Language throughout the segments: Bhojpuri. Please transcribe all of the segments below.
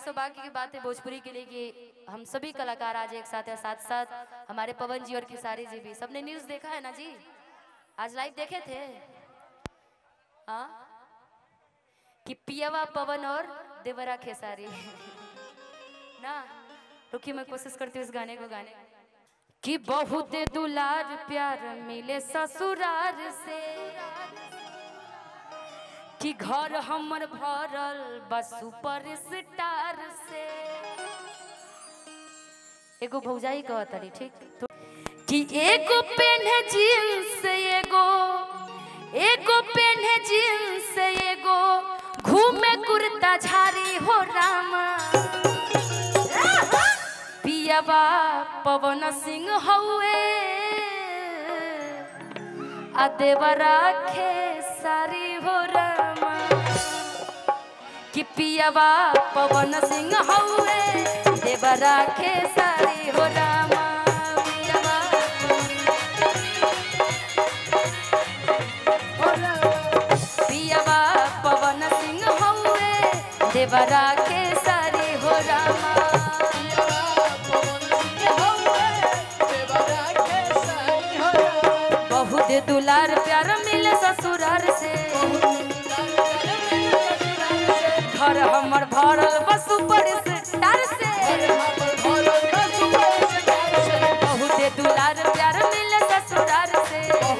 सौभाग्य की बात है भोजपुरी के लिए कि हम सभी कलाकार आज एक साथ हैं साथ साथ हमारे पवन जी और खेसारी जी भी सबने न्यूज देखा है ना जी आज लाइव देखे थे हाँ कि पियावा पवन और देवरा खेसारी ना रुकिए मैं कोशिश करती हूँ इस गाने को गाने कि बहुत दुलार प्यार मिले ससुरार से कि घर हमर भरल बस सुपर स्टार से एगो भौजाई कहत रही ठीक तो कि एगो पेन है जींस एगो एगो पेन है जींस एगो घूमे कुर्ता झारी हो रामा पियाबा पवन सिंह हउए आ देवरा खेसारी हो रामा कि पियाबा पवन सिंह हउए देवरा खेसारी हो रामा पियाबा पियाबा पवन सिंह हउए देवरा खेसारी हो रामा बहुत दुलार प्यार मिले ससुरार से घर हमर भरल बस ऊपर से स्टार से बहुत दुलार प्यार मिले ससुरार से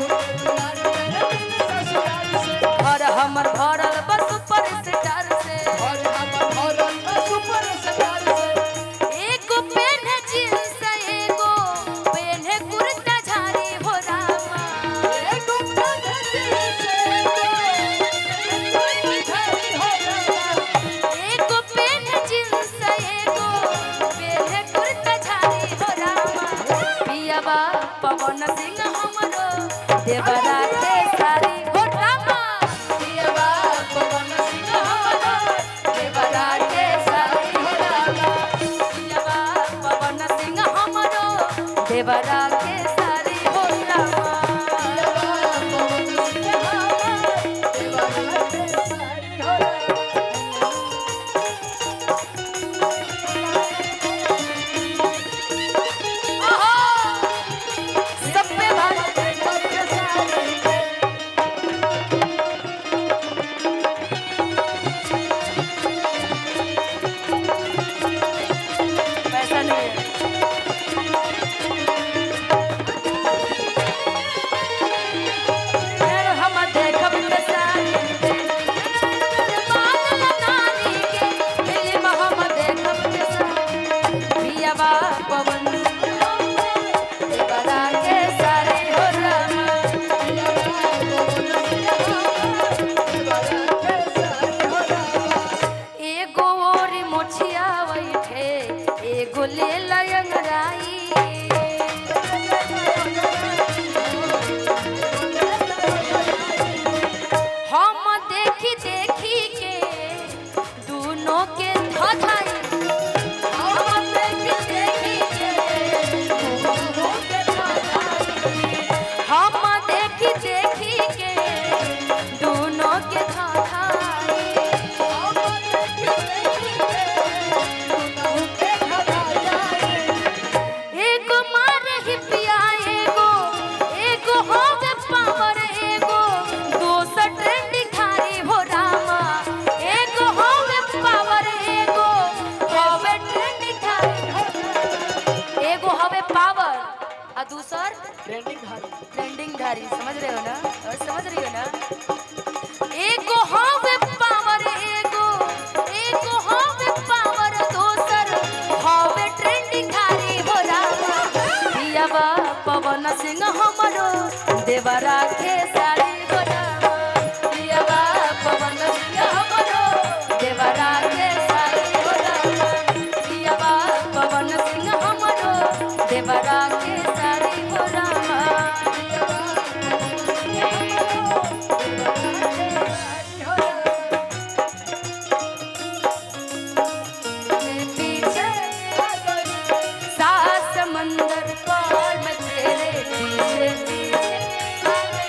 घर हमर भरल बस ऊपर से स्टार से एगो पेन है जींस एगो पेन है कुर्ता झारी हो रामा एगो पेन है जींस एगो पेन है कुर्ता झारी हो रामा पियाबा पवन सिंह हमरो देवरा के सारी हो रामा पियाबा पवन सिंह हमरो देवरा के सारी हो रामा पियाबा पवन सिंह हमरो देवरा के सारी हो रामा ओहो सब पे भारी पैसा नहीं है फिर हम देखब के सारी बादल नानी के फिल्म हम देखब के सारी पियाबा पवन बड़ा के सारी हो रामा एगो और मोछिया बैठे एगो ले लयंगराई हम देखी देखी के दोनों के धधाई हम देखी देखी के दोनों के धधाई हम देखी देखी के दोनों के धधाई एगो मारे ही पिया एगो एगो होवे पावर एगो दोसर ट्रेंडिंग खारी हो रामा एगो होवे पावर एगो होवे ट्रेंडिंग खारी एगो होवे पावर आ दूसर ट्रेंडिंग धारी समझ रहे हो ना और समझ रही हो ना एगो होवे पावर एगो एगो होवे पावर दोसर होवे ट्रेंडिंग धारी हो रामा पियाबा पवन सिंह हमरो देवरा के सारी हो रामा पियाबा पवन सिंह हमरो देवरा के सारी हो रामा पियाबा पवन सिंह हमरो देवरा के सारी हो रामा पीछे सात समंदर पार में तेरे पीछे पीछे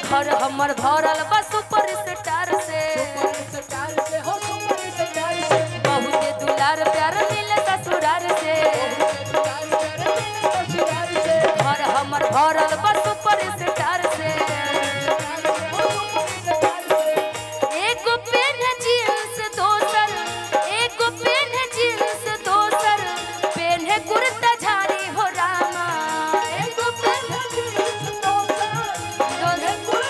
घर हमर भरल बा सुपर स्टार से बहुते दुलार प्यार मिले ससुरार से घर हमर भरल बा सुपर स्टार से एगो पेन जींस दोसर एगो पेन जींस दोसर पेन है कुर्ता झाड़ी हो रामा एगो पेन जींस दोसर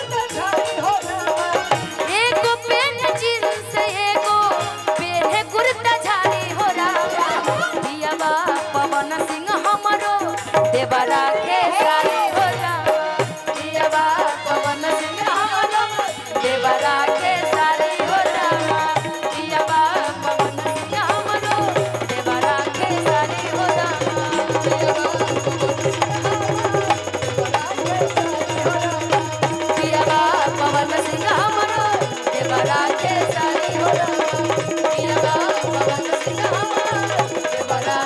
एगो पेन जींस एगो पेन है कुर्ता झाड़ी हो रामा दियावा पवन सिंह हमरो देवरा के सारी हो रामा दियावा पवन सिंह हमरो देवरा के सारी हो रामा दियावा पवन सिंह हमरो देवरा के सारी हो दियावा पवन सिंह हमरो देवरा के सारी हो रामा दियावा पवन सिंह हमरो देवरा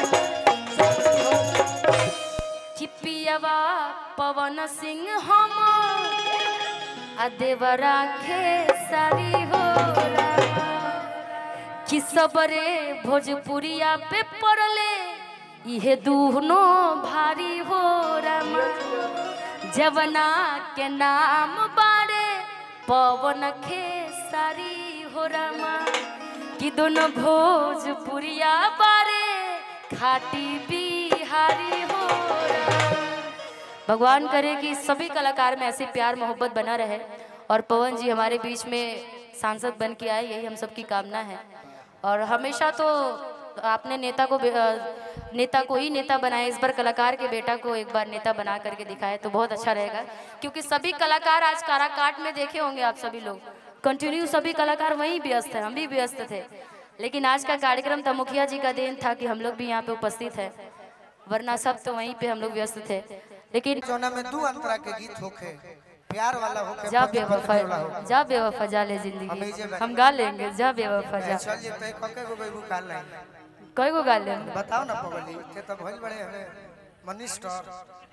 चिपियावा पवन सिंह हम आ देवरा खेसारी हो रामा। कि सबरे भोजपुरिया पे पड़ले इहे दूनो भारी हो रामा जवना के नाम बारे पवन खेसारी हो रामा कि दोनों भोजपुरिया बारे खाटी बिहारी हो रामा भगवान करे कि सभी कलाकार में ऐसे प्यार मोहब्बत बना रहे और पवन जी हमारे बीच में सांसद बन के आए यही हम सबकी कामना है और हमेशा तो आपने नेता को बे- अ, नेता को ही नेता बनाया इस बार कलाकार के बेटा को एक बार नेता बना करके दिखाए तो बहुत अच्छा रहेगा क्योंकि सभी कलाकार आज काराकाट में देखे होंगे आप सभी लोग कंटिन्यू सभी कलाकार वहीं व्यस्त हैं हम भी व्यस्त थे लेकिन आज का कार्यक्रम था मुखिया जी का दिन था कि हम लोग भी यहाँ पे उपस्थित है वरना सब तो वहीं पे हम लोग व्यस्त थे लेकिन जौना में दू अंतरा के गीत होखे प्यार वाला होखे जा पति पत्नी बेवफा वाला होखे जा बेवफा जा ले हम ही जे जिंदगी बानी। हम गा लेंगे जा बेवफा जा चल जे तय कके गो बेगू काल नहीं कई गो गा लेंगे बताओ ना पगली के तो भइल बड़े हमें मनिस्टर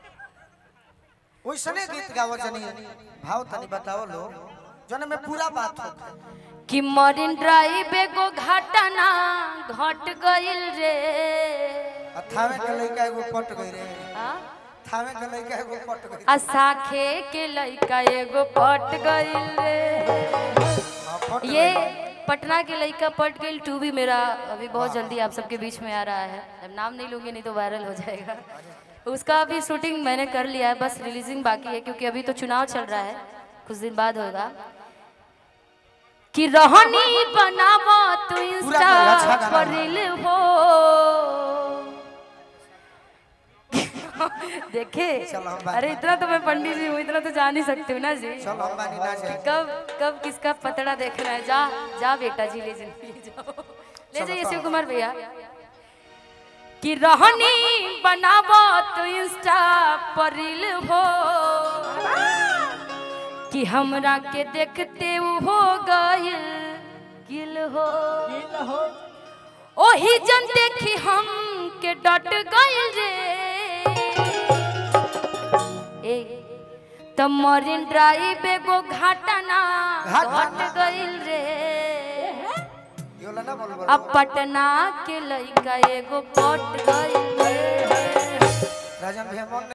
ओइसने गीत गावो जनी भाव तनी बताओ लो जौना में पूरा बात होखे कि मरीन ड्राइव एगो घटना घट गइल रे आ थावे के लइका एगो पट गई रे आ? थावे के लइका एगो पट गई आ साखे के लइका एगो पट गइल रे हाँ, पट ये पटना के लइका पट गइल टू भी मेरा अभी बहुत जल्दी आप सबके बीच में आ रहा है अब नाम नहीं लूंगी नहीं तो वायरल हो जाएगा उसका अभी शूटिंग मैंने कर लिया है बस रिलीजिंग बाकी है क्योंकि अभी तो चुनाव चल रहा है कुछ दिन बाद होगा कि रहनी बनावो तू इंस्टा गाना, अच्छा गाना पर है। रील हो देखे चलो हम बात अरे इतना तो मैं पंडित जी हूँ इतना तो जान ही सकती हूँ ना जी चल हम बानी ना जाए कब कब किसका पतड़ा देखना है जा जा बेटा जी ले जिंदगी जाओ ले जाइए शिव कुमार भैया कि रहनी बनावो तो इंस्टा पर रील हो कि हमरा के देखते उ हो गइल गिल हो ओही जन देखी हम के डट गइल रे ए त मरीन ड्राइव एगो घटना घटना। घट गइल रे योला ना बोल बोल अब पटना के लइका एगो पट गइल रे राजन भैया मन